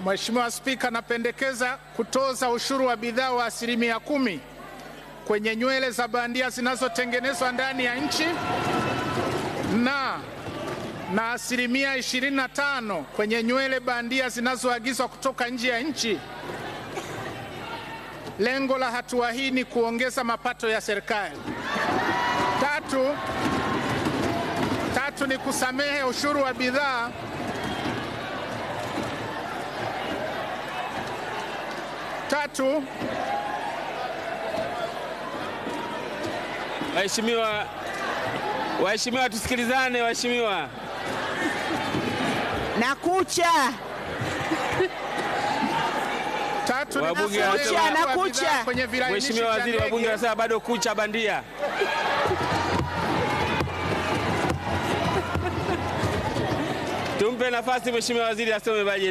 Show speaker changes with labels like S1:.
S1: Mheshimiwa Spika, napendekeza kutoza ushuru wa bidhaa wa asilimia kumi kwenye nywele za bandia zinazotengenezwa ndani ya nchi na na asilimia 25 kwenye nywele bandia zinazoagizwa kutoka nje ya nchi. Lengo la hatua hii ni kuongeza mapato ya serikali. Tatu, tatu ni kusamehe ushuru wa bidhaa tatu
S2: Waheshimiwa, waheshimiwa, tusikilizane waheshimiwa.
S3: Nakucha.
S1: tatu ni
S2: Wabunge
S1: kusamehe
S2: wanasema-
S1: ushuru wa
S3: Nakucha.
S1: bidhaa kwenye vilainishi
S2: Mheshimiwa
S1: vya
S2: Waziri, wabunge
S1: ndege.
S2: wanasema bado kucha bandia. Tumpe nafasi Mheshimiwa Waziri asome bajeti.